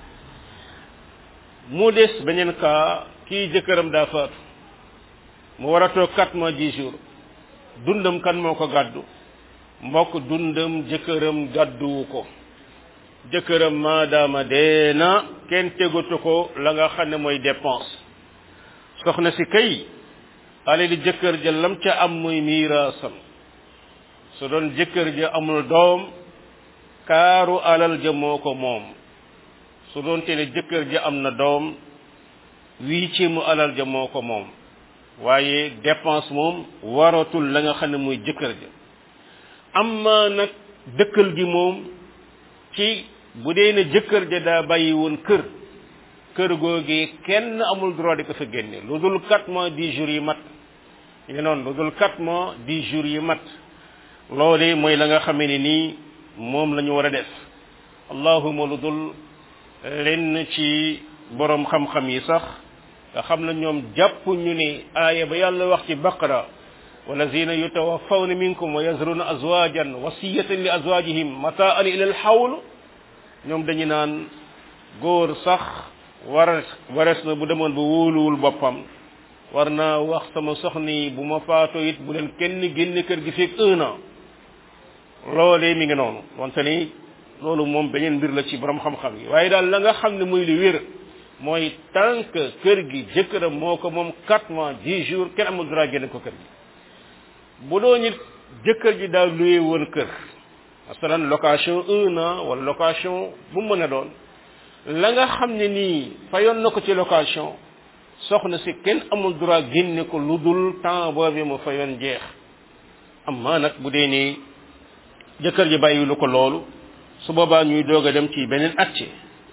mu des beneen cas kii jëkkëram daa faatu mu war a toog quatre mois dix jours dundam kan moo ko gàddu mbokk dundam jëkkëram gàdduwu ko jëkkëram maadaama dee na kenn tegatu ko la nga xam ne mooy dépense soxna si kay alali jëkkër ja lam ca am muy miiraasam su doon jëkkër ja amul doom kaaru alal ja moo ko moom su doon te ne jëkkër ja am na doom wii ci mu alal ja moo ko moom waaye dépense moom waratul la nga xam ne muy jëkkër ja amma nag dëkkal gi moom ci bu dee ne jëkkër ja daa bàyyi woon kër kër googee kenn amul droit di ko fa génne lu dul quatre mois dix jours yi mat ñu noonu lu dul quatre mois dix jours yi mat loole mooy la nga xamee ne nii moom la ñu war a def allahuma lu dul lenn ci borom xam-xam yi sax nga xam na ñoom jàpp ñu ne aaya ba yàlla wax ci baqara walazina yutawaffawna minkum wa yazruna azwajan wasiyatan li azwajihim mataan ila al hawl ñoom dañu naan góor sax war wares na bu demoon ba wóoluwul boppam war naa wax sama soxni bu ma faatoo it bu leen kenn génne kër gi fekk un an loolee mi ngi noonu wante ni loolu moom beneen mbir la ci borom xam-xam yi waaye daal la nga xam ne muy lu wér mooy tant que kër gi jëkkëram moo ko moom quatre mois dix jours kenn amul droit génne ko kër gi bu doo nit jëkkër ji daal luye woon kër masalan location un an wala location bu mu mën a doon la nga xam ne nii fayoon na ko ci location soxna si kenn amul droit génne ko lu dul temps boobu mu fayoon jeex amma nag bu dee nii jëkkër ji bàyyilu ko loolu su boobaa ñuy doog a dem ci beneen acte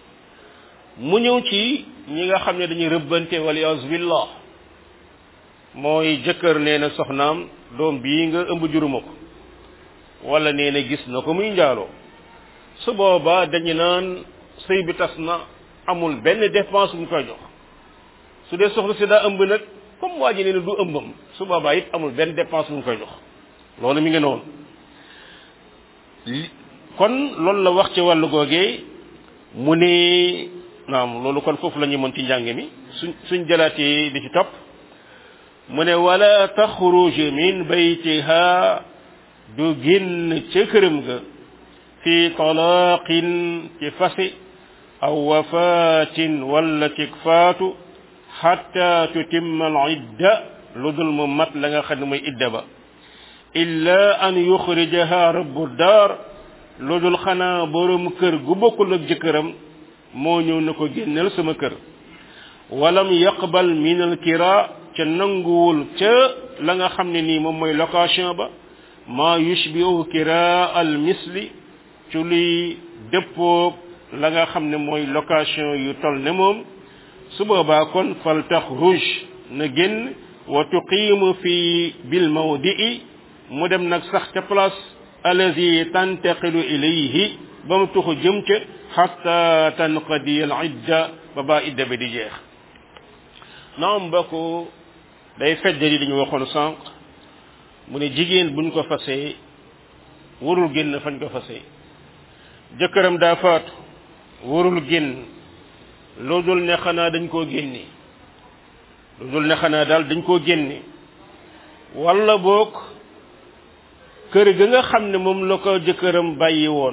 mu ñëw ci ñi nga xam ne dañuy rëbbante waliyaas billah mooy jëkkër nee na soxnaam doom bii nga ëmb juruma ko wala nee na gis na ko muy njaaloo su boobaa dañu naan sëy bi tas na amul benn dépense bu ñu koy jox su dee soxna si daa ëmb nag comme waa ji nee na du ëmbam su boobaa it amul benn dépense bu ñu koy jox loolu mi ngi noonu kon loolu la wax ci wàllu googee mu ne naam loolu kon foofu la ñu mën ci njàng mi suñ suñ jëlaatee di ci topp mu ne wala taxruj min baytiha du génn ca këram ga fi talaqin ci fasi aw wafatin wala ci faatu xatta tutimma al idda lu dul mu mat la nga xam ne mooy idda ba illa an yuxrijaha rabbu daar lu dul xanaa borom kër gu bokkul ak jëkkëram moo ñëw na ko génneel sama kër walam yaqbal min al kira ca nanguwul ca la nga xam ne nii moom mooy location ba maa yushbihu kira al misli ci luy dëppoog la nga xam ne mooy location yu tol ne moom su boobaa kon fal taxruj na génn wa tuqiimu fi bil mawdi'i mu dem nag sax ca place allazi tantaqilu ilayhi ba mu tuxu jëm ca xatta tanqadi al idda ba baa idda bi di jeex naam mbokk day feddali dañu waxoon sànq mu ne jigéen buñ ko fasee warul génn fañ ko fasee jëkkëram daa faatu warul génn loo dul ne xanaa dañ koo génne lu dul ne xanaa daal dañ koo génne walla boog kër ga nga xam ne moom la ko jëkkëram bàyyi woon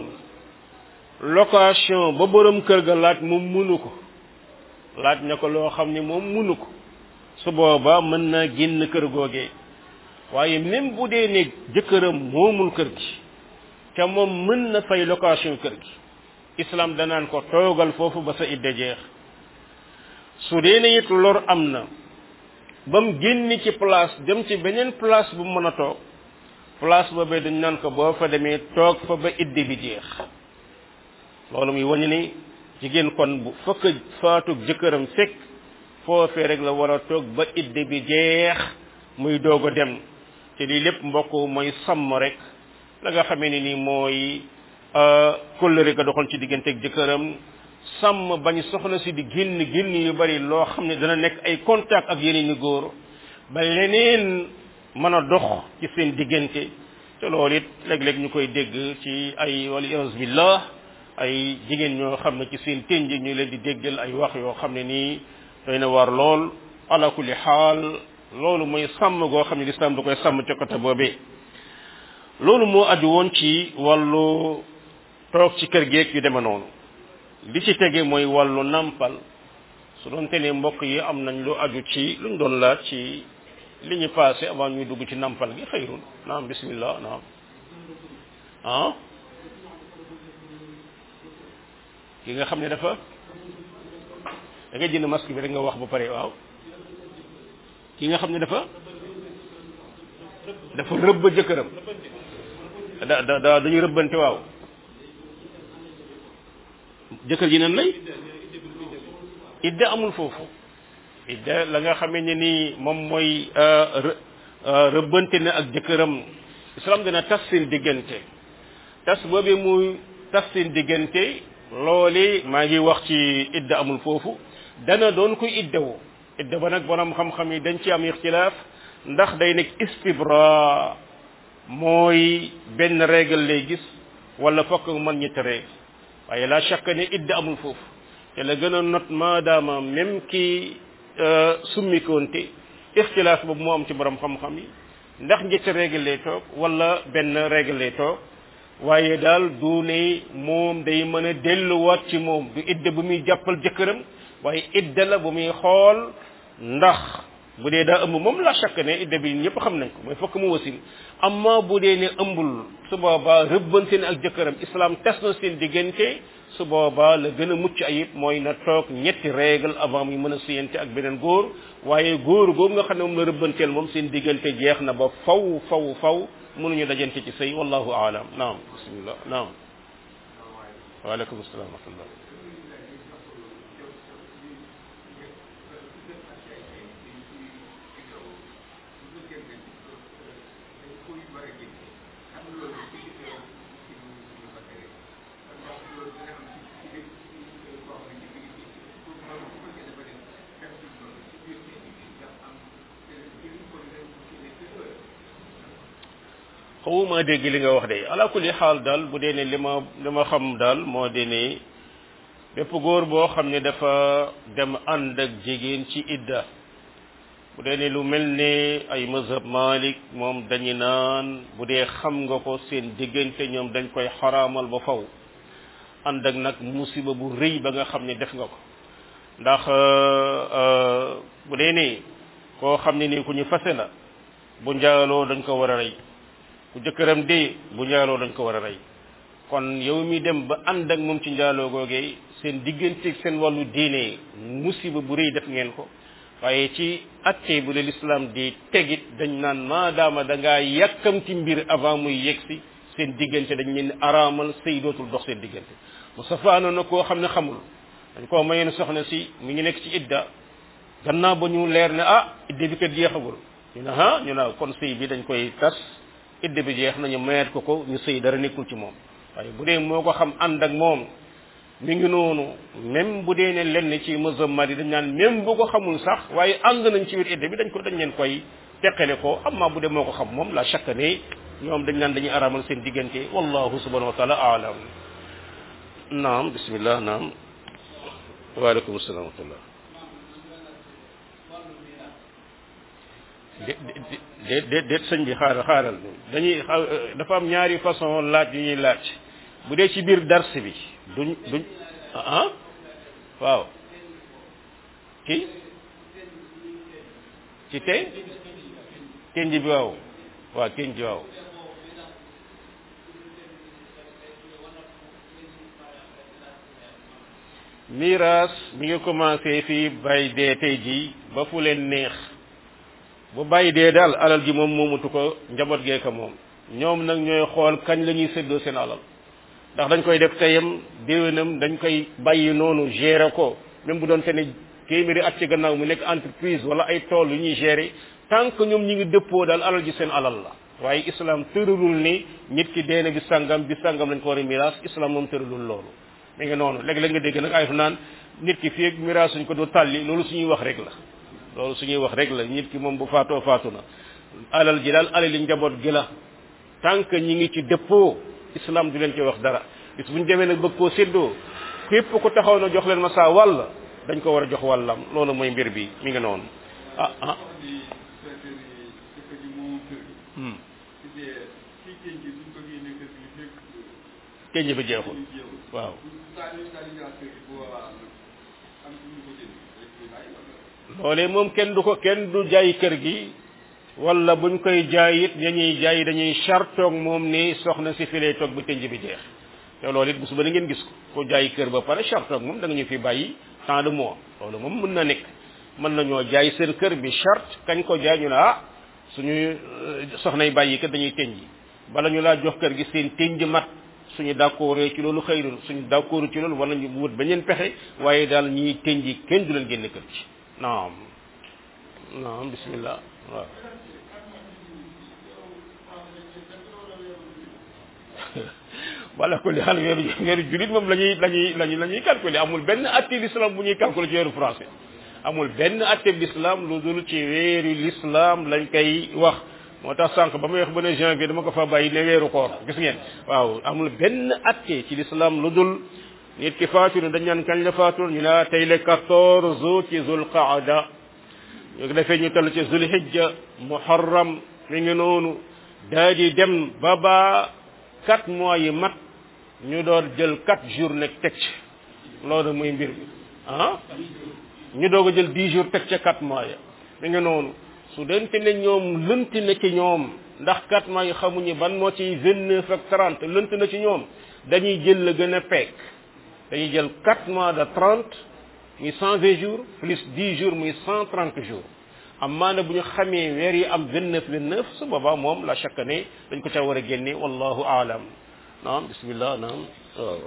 location ba borom kër ga laaj moom munu ko laaj na ko loo xam ne moom munu ko su boobaa mën naa génn kër googee waaye même bu dee ne jëkkëram moomul kër gi te moom mën na fay location kër gi islam danaan ko toogal foofu ba sa idda jeex su dee ne it lor am na ba mu génn ci place dem ci beneen place bu mën a toog place boobee dañ naan ko boo fa demee toog fa ba idde bi jeex loolu muy wañu ni jigéen kon bu fëkk faatug jëkkëram fekk foofee rek la war a toog ba idde bi jeex muy doog a dem te lii lépp mbokk mooy sàmm rek la nga xamee ni nii mooy kóllëre ga doxoon ci digganteeg jëkkëram sàmm bañ soxna si di génn génn yu bari loo xam ne dana nekk ay contact ak yeneen i góor ba leneen mën a dox ci seen diggante te loolu it léeg-léeg ñu koy dégg ci ay wala iyaz billah ay jigéen ñoo xam ne ci seen tënj ñu leen di déggal ay wax yoo xam ne nii doy na war lool ala kulli xaal loolu mooy sàmm goo xam ne lislaam da koy sàmm ca côté boobee loolu moo aju woon ci wàllu toog ci kër geeg yu deme noonu li ci tege mooy wàllu nampal su doon te ne mbokk yi am nañ lu aju ci luñ doon laaj ci li ñu passé avant ñuy dugg ci nampal gi xëyrun naam bismillah naam ah ki nga xam ne dafa da nga jënd masque bi rek nga wax ba pare waaw ki nga xam ne dafa dafa rëbb jëkkëram da da da dañu rëbbante waaw jëkkër ji nan lay idda amul foofu idda la nga xamee ne nii moom mooy rëbbante na ak jëkkëram islam dina tas seen diggante tas boobee muy tas seen diggante loole maa ngi wax ci idda amul foofu dana doon koy iddawu idda ba nag borom xam-xam yi dañ ci am ixtilaaf ndax day nekk istibra mooy benn règle lay gis wala fokk mën ñetti règle waaye la chaque ne idda amul foofu te la gën a not maadaama même ki summikoonte ixtilaaf boobu moo am ci borom xam-xam yi ndax ñetti règle lay toog wala benn règle lay toog waaye daal du ne moom day mën a delluwaat ci moom du idda bu muy jàppal jëkkëram waaye idda la bu muy xool ndax bu dee daa ëmb moom la chaque ne idda bi ñëpp xam nañ ko mooy fokk mu wasin amma bu dee ne ëmbul su boobaa rëbbante ne ak jëkkëram islam tes na seen diggante su boobaa la gën a mucc ayib mooy na toog ñetti règle avant muy mën a siyante ak beneen góor waaye góor googu nga xam ne moom la rëbbanteel moom seen diggante jeex na ba faw faw faw mënuñu dajante ci sëy wallahu aalam naam bismillah naam waaleykum salaam wa rahmatullah xawuma dégg li nga wax de ala kulli xaal daal bu dee ne li ma li ma xam daal moo di ne bépp góor boo xam ne dafa dem ànd ak jigéen ci idda bu dee ne lu mel ne ay mazhab malik moom dañu naan bu dee xam nga ko seen diggante ñoom dañ koy xaraamal ba faw ànd ak nag musiba bu rëy ba nga xam ne def nga ko ndax bu dee ne koo xam ne ni ku ñu fase la bu njaaloo dañ ko war a rey ku jëkkëram dee bu njaaloo dañ ko war a rey kon yow mi dem ba ànd ak moom ci njaaloo googee seen diggante seen wàllu diine musiba bu rëy def ngeen ko waaye ci atte bu la lislaam di tegit dañ naan maadaama da ngaa yàkkamti mbir avant muy yegsi seen diggante dañ leen araamal sëy dootul dox seen diggante mu safaano na koo xam ne xamul dañ koo mayeen soxna si mi ngi nekk ci idda gannaaw ba ñu leer ne ah idda bi kat jeexagul ñu ne ah ñu ne kon sëy bi dañ koy tas idda bi jeex nañu mayeet ko ko ñu sëy dara nekkul ci moom waaye bu dee moo ko xam ànd ak moom mi ngi noonu même bu dee ne lenn ci musammat yi dañ naan même bu ko xamul sax waaye ànd nañ ci biir idda bi dañ ko dañ leen koy teqale ko amma bu dee moo ko xam moom la chaque ne ñoom dañ naan dañuy aramal seen diggante wallahu subhanahu wa taala aalam naam bismillah naam waaleykum salaam wa rahmatullah déet déet déet sëñ bi xaaral xaaral dañuy dafa am ñaari façon laaj yu ñuy laaj bu dee ci biir dars bi duñ duñ ah waaw kii ci te kenj bi waaw waaw kenj waaw miraas mi ngi commencé fii bay dee tey jii ba fu leen neex bu bàyyi dee daal alal ji moom moomutu ko njaboot gee ko moom ñoom nag ñooy xool kañ la ñuy séddoo seen alal ndax dañ koy def teyam déwénam dañ koy bàyyi noonu gérer ko même bu doon te ne téeméeri at ci gannaaw mu nekk entreprise wala ay tool yu ñuy gérer tant que ñoom ñi ngi dëppoo daal alal ji seen alal la waaye islam tëralul ni nit ki dee na bi sàngam bi sàngam lañ ko war a miraas islam moom tëralul loolu mi ngi noonu léeg-léeg nga dégg nag ay fu naan nit ki fii ak miraas suñ ko du tàlli loolu suñuy wax rek la loolu suñuy wax rek la nit ki moom bu faatoo faatu na alal ji daal alal li njaboot gi la tant que ñi ngi ci dëppoo islam du leen ci wax dara bis bu ñu demee nag bëgg koo séddoo képp ku taxaw na jox leen ma saa wàll dañ ko war a jox wàllam loolu mooy mbir bi mi ngi noonu ah ah kenn bi jeexul waaw loolee moom kenn du ko kenn du jaay kër gi wala buñ koy jaay it ñañuy jaay dañuy chartoog moom ni soxna si fi lay toog ba tënj bi jeex te loolu it bu suba da ngeen gis ko ko jaay kër ba pare chartoog moom da nga ñu fi bàyyi tant de mois loolu moom mën na nekk mën nañoo jaay seen kër bi charte kañ ko jaay ñu ne ah suñu soxnay bàyyi kat dañuy tënj bala ñu laa jox kër gi seen tënj mat suñu d'accord ci loolu xëyrul suñu d'accord ci loolu war nañu wut beneen pexe waaye daal ñiy tënj kenn du leen génne kër ci naam naam bismillah waaw wala ko li xal weeru weeru julit moom la ñuy la ñuy lañuy la ñuy calculer amul benn atte l'islam bu ñuy calculer ci weeru français amul benn atte l'islam lu dul ci weeru l'islam lañ koy wax moo tax sànq ba may wax ba ne janvier dama ko fa bàyyi ne weeru koor gis ngeen waaw amul benn atte ci l'islam lu dul nit ki faatu ne dañ naan kañ la faatu ñu ne tey le quatorze ci zul qaada ñu defee ñu toll ci zul hijja muharram mi ngi noonu daa di dem ba ba quatre mois yi mat ñu doon jël quatre jours nekk teg ci loolu muy mbir bi ah ñu doog a jël dix jours teg ca quatre mois ya mi ngi noonu su dente ne ñoom lënt na ci ñoom ndax quatre mois yi xamuñu ban moo ci vingt neuf ak trente lënt na ci ñoom dañuy jël la gën a peek dañuy jël quatre mois de trente muy cent vingt jours plus dix jours muy cent trente jours am maana bu ñu xamee weer yi am vingt neuf vingt neuf su boobaa moom la chaque année dañ ko ca war a génne wallahu aalam naam bismillah naam waaw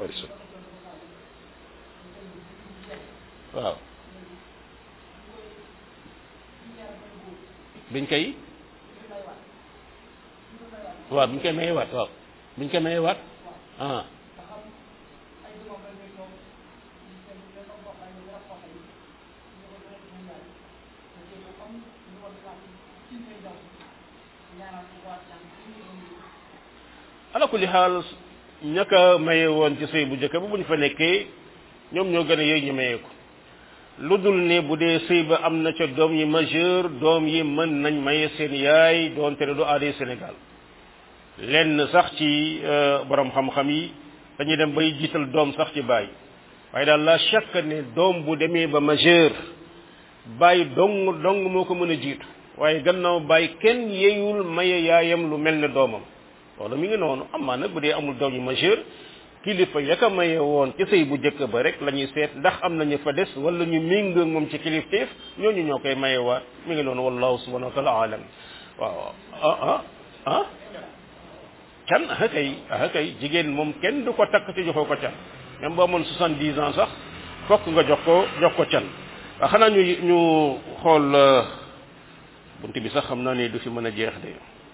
waaw biñ koy waaw biñ koy maye waat waaw biñ koy maye waat ah ala kulli xaal ñaka maye woon ci sëy bu njëkk ba bu ñu fa nekkee ñoom ñoo gën a yëy ñu maye ko lu dul ne bu dee sëy ba am na ca doom yi majeur doom yi mën nañ maye seen yaay doonte ne du aaday Sénégal lenn sax ci borom xam-xam yi dañuy dem bay jiital doom sax ci baay waaye daal la chaque ne doom bu demee ba majeur baay dong dong moo ko mën a jiitu waaye gannaaw baay kenn yeyul maye yaayam lu mel ne doomam loolu mi ngi noonu amaa nag bu dee amul doom yu majeur kilifa ya ka maye woon ci sëy bu njëkk ba rek la ñuy seet ndax am nañu fa des wala ñu méngoo moom ci kilifteef ñooñu ñoo koy mayewaat mi ngi noonu wallahu subhanahu wa taala alam waaw ah ah ah can ah kay ah kay jigéen moom kenn du ko takk ci joxoo ko can même boo amoon soixante-dix ans sax fokk nga jox ko jox ko can waaw xanaa ñu ñu xool bunt bi sax xam naa ne du fi mën a jeex de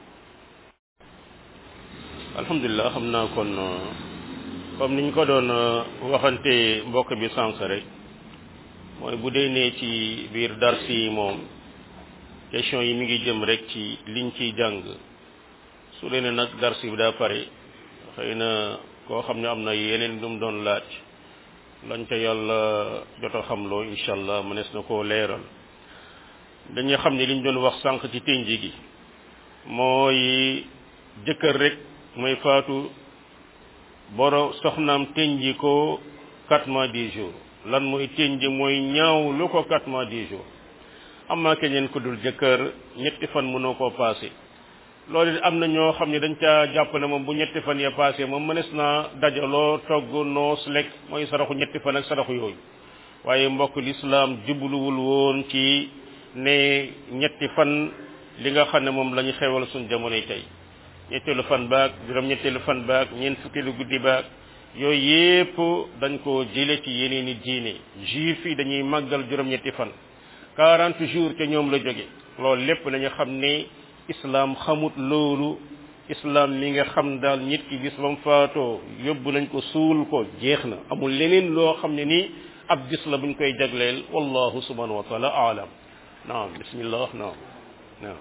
alhamdulilah xam naa kon comme niñ ko doon waxante mbokk bi sànq rek mooy bu dee ne ci biir dars yi moom question yi mi ngi jëm rek ci liñ ciy jàng su dee ne nag dars bi daa pare xëy na koo xam ne am na yeneen lu mu doon laaj lañ ca yàlla jot a xamloo incha allah mënees na koo leeral dañuy xam ne liñ doon wax sànq ci ténji gi mooy jëkkër rek mooy faatu boro soxnaam tenji ko quatre mois dix jours lan mooy tenji mooy ñaaw lu ko quatre mois dix jours amaa keneen ku dul jëkkër ñetti fan mënoo koo passé loolu it am na ñoo xam ne dañ caa jàpp ne moom bu ñetti fan ya passé moom mënees naa dajaloo togg noos lekk mooy saraxu ñetti fan ak saraxu yooyu waaye mbokk lislaam jubluwul woon ci ne ñetti fan li nga xam ne moom la ñu xewal suñ jamonoy tey ñetteelu fan baag juróom ñetteelu fan baag ñeent fukkeelu guddi baag yooyu yépp dañ ko jële ci yeneen i diine juif yi dañuy màggal juróom ñetti fan quarante jours te ñoom la jóge loolu lépp nañu xam ne islam xamut loolu islam mi nga xam daal nit ki gis ba mu faatoo yóbbu nañ ko suul ko jeex na amul leneen loo xam ne nii ab gis la buñ koy jagleel wallahu subhanahu wa taala aalam naam bismillah naam naam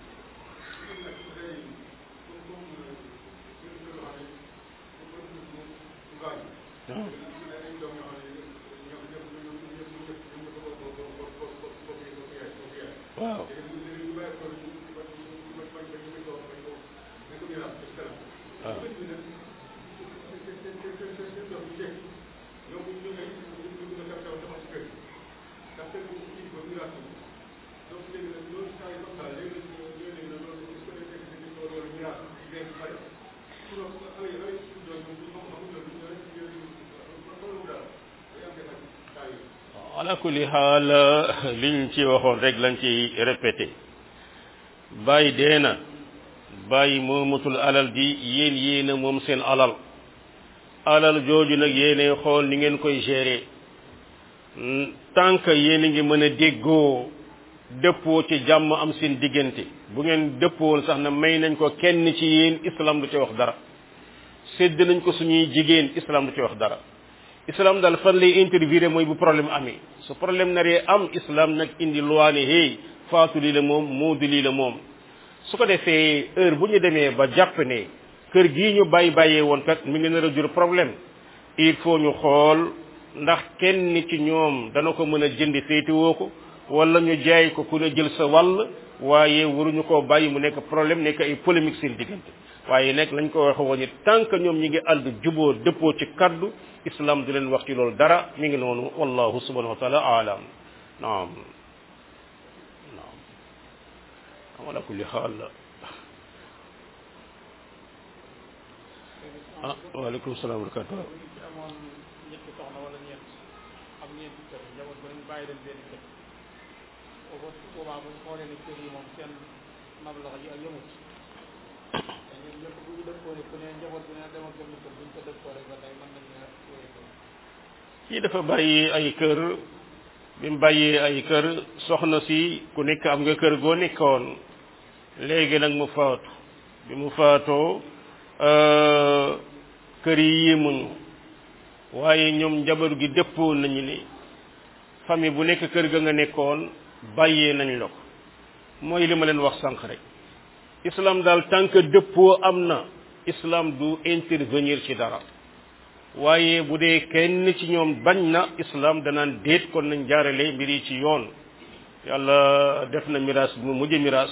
naam waaw waaw ala kulli xaal liñ ci waxoon rek lañ ci répété bàyyi dee na bàyyi moomatul alal ji yéen yéen a moom seen alal alal jooju nag yéene xool ni ngeen koy gérer tant que yéen a ngi mën a déggoo dëppoo ci jàmm am seen diggante bu ngeen dëppoon sax na may nañ ko kenn ci yéen islam du ci wax dara sédd nañ ko suñuy jigéen islam du ci wax dara islam daal fan lay intervenir mooy bu problème amee su problème naree am islam nag indi loi ne hey faatu lii la moom moodu lii la moom su ko defee heure bu ñu demee ba jàpp ne kër gii ñu bàyyi bàyyee woon kat mi ngi nar a jur problème il faut ñu xool ndax kenn ci ñoom dana ko mën a jënd féetewoo ko wala ñu jaay ko ku ne jël sa wàll waaye waruñu koo bàyyi mu nekk problème nekk ay polémique seen diggante waaye nag lañ ko waxe woon it tant que ñoom ñi ngi ànd juboo dëppoo ci kaddu islam du leen wax ci loolu dara mi ngi noonu wallahu subhanahu wa taala aalam naam naam ala kulli xaal ah waaleykum salaam wa rahmatulah amoon ñetti soxna wala ñeent am ñeenti kër njaboot ba ñu bàyyi leen benn kër boobu boobaa bu ñu xoolee ne kër yi moom seen mablax yi ak yëmut te ñun ñëpp bu ñu dëppoo ne ku ne njaboot bi ne demal benn kër bu ñu ko dëppoo rek ba tey mën nañ ne wéy ko kii dafa bàyyi ay kër bi mu bàyyee ay kër soxna si ku nekk am nga kër goo nekkoon léegi nag mu faatu bi mu faatoo kër yi yéemuñu waaye ñoom njaboot gi dëppoo nañu ni famille bu nekk kër ga nga nekkoon bàyyee nañ la ko mooy li ma leen wax sànq rek islam daal tant que dëppoo am na islam du intervenir ci dara waaye bu dee kenn ci ñoom bañ na islam danaan déet kon nañ jaarale mbir yi ci yoon yàlla def na miraas bu mu mujj miraas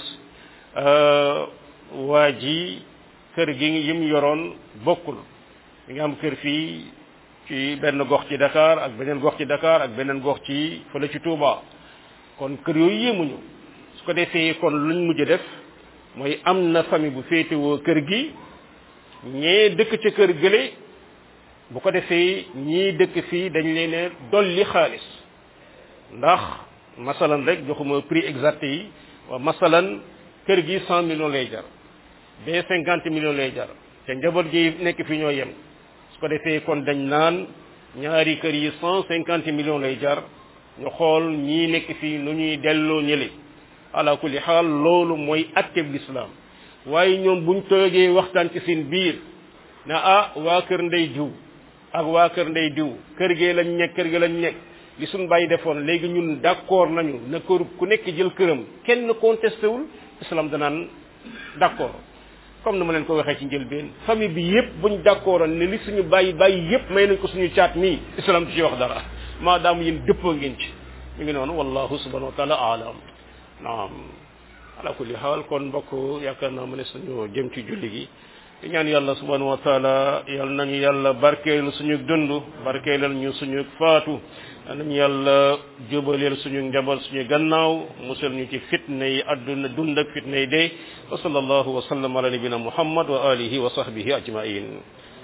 waa ji kër gi yim yoroon bokkul mi nga am kër fii ci benn gox ci Dakar ak beneen gox ci Dakar ak beneen gox ci fële ci Touba kon kër yooyu yéemuñu su ko defee kon luñ mujj def mooy am na famille bu féetewoo kër gi ñee dëkk ca kër gële bu ko defee ñii dëkk fii dañ leen ne dolli xaalis ndax masalan rek joxuma prix exact yi wa masalan kër gi cent millions lay jar bee cinquante millions lay jar te njaboot gi nekk fi ñoo yem su ko defee kon dañ naan ñaari kër yi cent cinquante millions lay jar ñu xool ñii nekk fii nu ñuy delloo ñële ala kulli xaal loolu mooy atteb lislaam waaye ñoom buñ toogee waxtaan ci seen biir na ah waa kër ndey diw ak waa kër ndey diw kër gee lañ nekk kër gi lañ nekk li suñ bàyyi defoon léegi ñun d'accord nañu na kër ku nekk jël këram kenn contesté wul islam danaan d'accord comme ni ma leen ko waxee ci njëlbeen famille bi yépp buñ d'accordoon ne li suñu bàyyi bàyyi yépp may nañ ko suñu caat mii islam du ci wax dara maadaam yéen dëppoo ngeen ci mi ngi noonu wallahu subhanahu wa taala alam naam ala kulli xaal kon mbokk yaakaar naa ma ne suñu jëm ci julli gi di ñaan yàlla subhanahu wa taala yal nañu yàlla barkeelu suñu dund barkeelal ñu suñu faatu yal nañu yàlla jubaleel suñu njaboot suñu gannaaw musal ñu ci fitna yi adduna dund ak fitna yi dee wa sallallahu wa sallam ala nabina muhammad wa alihi wa sahbihi ajmain